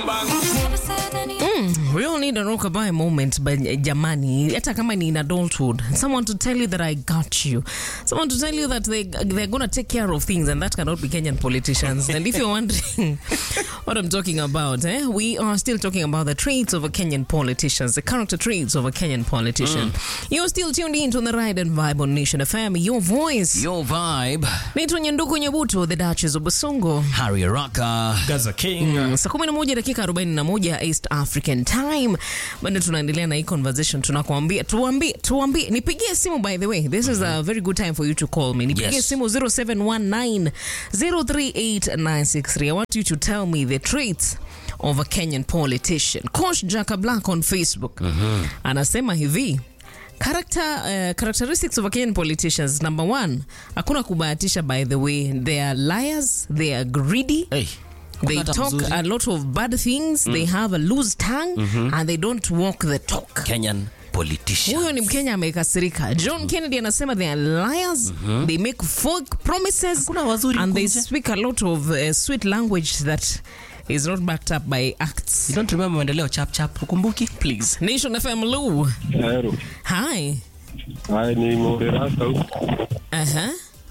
We all need a rockabye moment, but uh, jamani, hata kama ni in adulthood, someone to tell you that I got you, someone to tell you that they they're gonna take care of things, and that cannot be Kenyan politicians. and if you're wondering what I'm talking about, eh, we are still talking about the traits of a Kenyan politician, the character traits of a Kenyan politician. You're still tuned in to the Ride and Vibe on Nation FM, your voice. Your vibe. Naitwa Nyanduku Nyabuto, the Duchess of Basongo. Harry Araka. Gaza King. Mm, saa 11 dakika 41 East African Time. Bado tunaendelea na hii conversation, tunakuambia tuambie, tuambie, nipigie simu by the way. This is a very good time for you to call me. Nipigie Yes. simu 0719 038963. I want you to tell me the traits of a Kenyan politician. Coach Jaka Black on Facebook anasema hivi Character, uh, characteristics of a Kenyan politicians number one, hakuna kubahatisha by the way. They are liars, they are greedy, Hey. they Hata talk mzuri. a lot of bad things they have a loose tongue and they don't walk the talk Kenyan politician. huyo ni mkenya amekasirika john kennedy anasema they are liars they make fake promises Hakuna wazuri and they kunje. speak a lot of uh, sweet language that is not backed up by acts You don't remember maendeleo chap chap ukumbuki? please nation fm lu Hero. hi Haya ni Morerasa huko. uh-huh.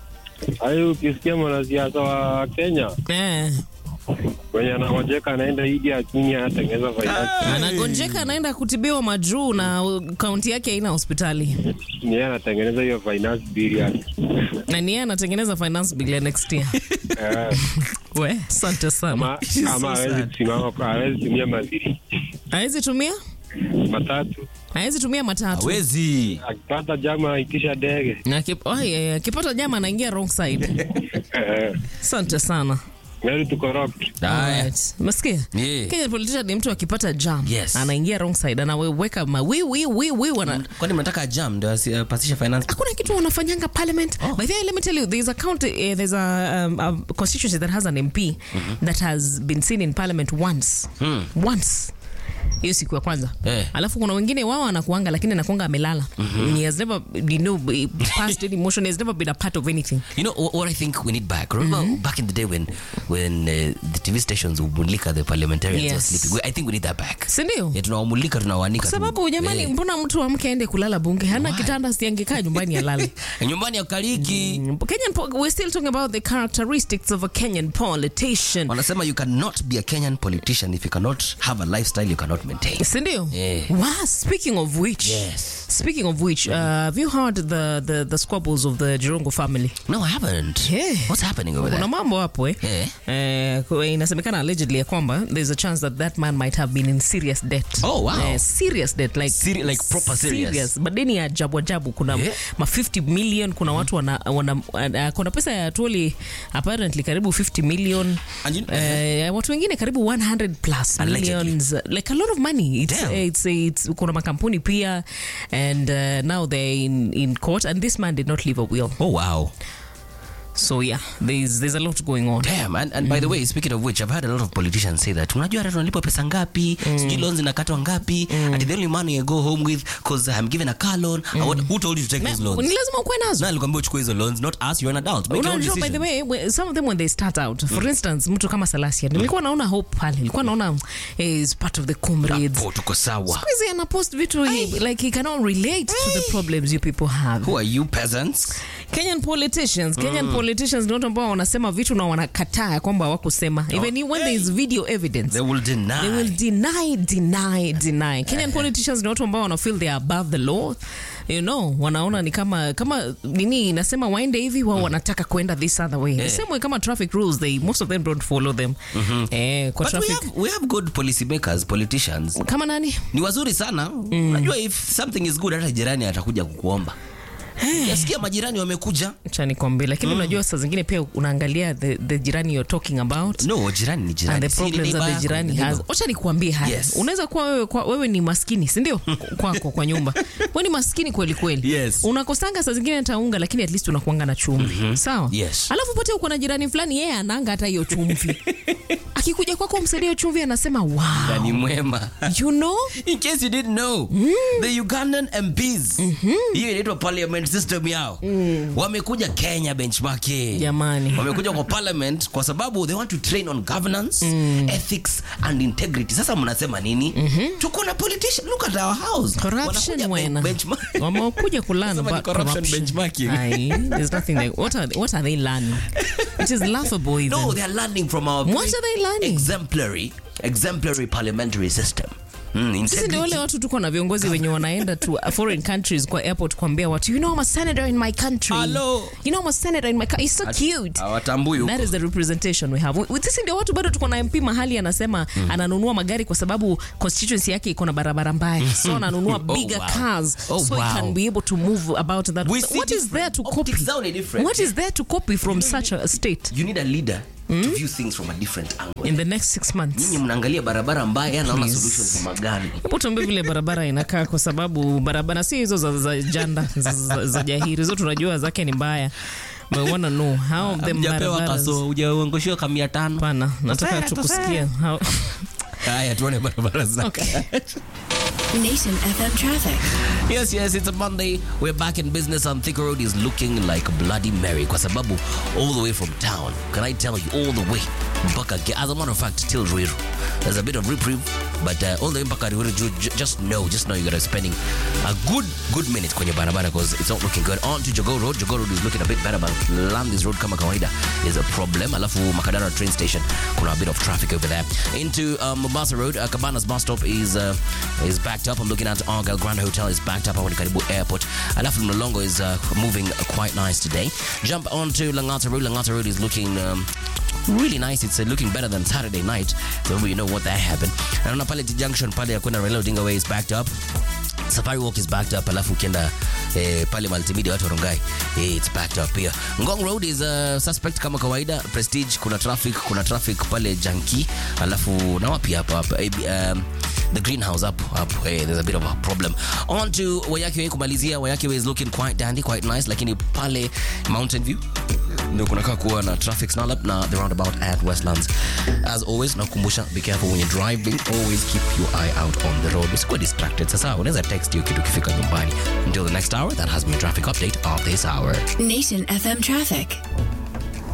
Hayo ukisikia mwanasiasa wa Kenya eh. mwenye anangojeka anaenda Idi Akinyi anatengeneza fainali. anagonjeka anaenda kutibiwa majuu na kaunti yake haina hospitali Ni yeye anatengeneza hiyo finance bill yake. na ni yeye anatengeneza finance bill ya next year Eh, we asante sana ama ama hawezi kusimama kwa hawezi tumia madhiri hawezi tumia matatu. hawezi tumia matatu Hawezi. Akipata jama aitisha ndege. Na akip- oh, yeah, yeah. akipata jama anaingia wrong side Eh, asante sana Very to corrupt. Haya. Alright. Umesikia? Yeah. Kenyan politician ni mtu akipata jam Yes. anaingia wrong side anaweka ma wi wi wi wi wana Kwani mnataka jam ndio asipasishe finance? hakuna kitu wanafanyanga parliament by the way let me tell you there's a county uh, there's a, um, a constituency that has an mp that has been seen in parliament once once hiyo siku ya kwanza Eh. alafu kuna wengine wao anakuanga lakini anakuanga amelala he has never you know passed any motion he has never been a part of anything You know what, what I think we need back? Remember back in the day when when uh, the TV stations would mulika the parliamentarians were Yes. sleeping. We, I think we need that back. sindio Yeah, tunawamulika tunawaanika. kwa tu. sababu jamani Eh. mbona mtu amke aende kulala bunge hana kitanda siangekaa nyumbani alale nyumbani akaliki Kenyan, po- we're still talking about the characteristics of a Kenyan politician. wanasema you cannot be a Kenyan politician if you cannot have a lifestyle you cannot maintain. Sindio? Yeah. Wow, speaking of which, Yes. speaking of which, uh, have you heard the, the, the squabbles of the Jirongo family? No, I haven't. Yeah. What's happening over Kuna there? mambo hapo eh? Yeah. Eh, kwa- inasemekana allegedly ya kwamba there's a chance that that man might have been in serious debt. Oh, wow. Eh, serious debt like Seri- like proper serious. madeni ya ajabu ajabu kuna Yeah. ma 50 million kuna watu wana, wana, uh, kuna pesa ya toli apparently karibu 50 million And you- Eh, watu wengine karibu 100 plus Allegedly. millions like a lot of money it's, Damn. it's, it's, kuna makampuni pia and uh, now they're in, in court and this man did not leave a will Oh wow. so yeah there's, there's a lot going on Damn. And, and by the way, speaking of which, I've had a lot of politicians say that unajua hata tunalipwa pesa ngapi sijui loans zinakatwa ngapi ati the only money I go home with because I'm given a car loan I want, who told you to take those ni loans lazima ukuwe nazo na alikwambia uchukue hizo loans not us you're an adult make your own Unajua, by the decision way we- some of them when they start out for instance mtu kama salasia nilikuwa naona hope pale nilikuwa naona eh, is part of the comrades oh tuko sawa Siku hizi anapost vitu he- like he cannot relate to the problems you people have who are you peasants Kenyan politicians Kenyan politicians ni watu ambao wanasema vitu na wanakataa ya kwamba hawakusema even when there is video evidence they will deny they will deny deny deny Kenyan politicians ni watu ambao wana feel they are above the law you know wanaona ni kama kama nini inasema waende hivi wao wanataka kwenda this other way the same way kama traffic rules they most of them don't follow them eh, kwa but we traffic have, we have good policy makers politicians kama nani ni wazuri sana unajua if something is good hata jirani atakuja kukuomba yasikia majirani wamekuja cha nikwambie lakini unajua saa zingine pia unaangalia the, the jirani you're talking about no jirani ni and jirani the Si ni problems neighbor that the yako, jirani ni has neighbor. wacha nikuambie haya Yes. unaweza kuwa wewe, kwa, wewe ni maskini sindio kwako kwa nyumba we ni maskini kweli kweli Yes. unakosanga saa zingine hata unga lakini at least unakuanga na chumvi sawa Yes. alafu pate uko na jirani fulani yeye ananga hata hiyo chumvi akikuja kwako msaidie chumvi anasema wow Na ni mwema you know in case you didn't know the ugandan mps hiyo inaitwa parliament system yao wamekuja kenya benchmarking Jamani. wamekuja kwa parliament kwa sababu they want to train on governance ethics and integrity sasa mnasema nini tuko na politician look at our house corruption Wanakuja wena benchmark- wamekuja kulearn Nasema ni about corruption corruption benchmarking. Aye, there's nothing like what are what are they learning it is laughable even no they are learning from our What very are they learning? exemplary exemplary parliamentary system mm, sisi ndio integrity. wale watu tuko na viongozi wenye wanaenda to foreign countries kwa airport kuambia watu you know I'm a senator in my country Hello. you know I'm a senator in my country it's so cute hawatambui huko. That is the representation we have. We- Sisi ndio watu bado tuko na MP mahali anasema ananunua magari kwa sababu constituency yake iko na barabara mbaya. So ananunua Oh, bigger wow. cars Oh, so wow. he can be able to move about that. We see What is there to different. copy? Optics zao ni different. What is there to copy from such a state you need a leader to view things from a different angle in the next six months? nyinyi mnaangalia barabara mbaya naona Please. solutions za magari Hebu tuambie vile barabara inakaa kwa sababu barabara si hizo za, za janda za, za, za jahiri hizo tunajua zake ni mbaya. But we wanna know how of them barabaras. ujaongoshiwa kamia tano Pana, nataka tukusikia how haya tuone barabara za Okay. Nation FM traffic. yes yes it's a monday we're back in business and Thika road is looking like bloody mary kwa sababu all the way from town can i tell you all the way mpaka Ge- as a matter of fact till ruiru there's a bit of reprieve but uh, all the way mpaka ruiru ju- ju- just know just know you're gonna spending a good good minute kwenye barabara because it's not looking good on to jogo road jogo road is looking a bit better but landis road kama kawaida is a problem alafu makadara train station kuna a bit of traffic over there into um, mombasa road uh, cabanas bus stop is uh, is backed up i'm looking at argyle grand hotel is backed up hapo ni karibu airport alafu mlolongo is uh, moving quite nice today jump onto langata road langata road is looking um, really nice it's uh, looking better than saturday night so you know what that happened naona pale T junction pale ya kwenda raila odinga way is backed up safari walk is backed up alafu ukienda eh, pale multimedia watu warongai eh, it's backed up pia ngong road is uh, suspect kama kawaida prestige kuna traffic kuna traffic pale janki alafu na wapi hapa hapa eh, um, the greenhouse up up eh, there's a bit of a problem on to wayaki way kumalizia wayaki way is looking quite dandy quite nice lakini pale mountain view ndio kunakaa kuwa na traffic snarl up na the roundabout at westlands as always nakukumbusha be careful when you're driving always keep your eye out on the road usikuwa distracted sasa unaweza text hiyo kitu ukifika nyumbani until the next hour that has been a traffic update of this hour Nation FM traffic.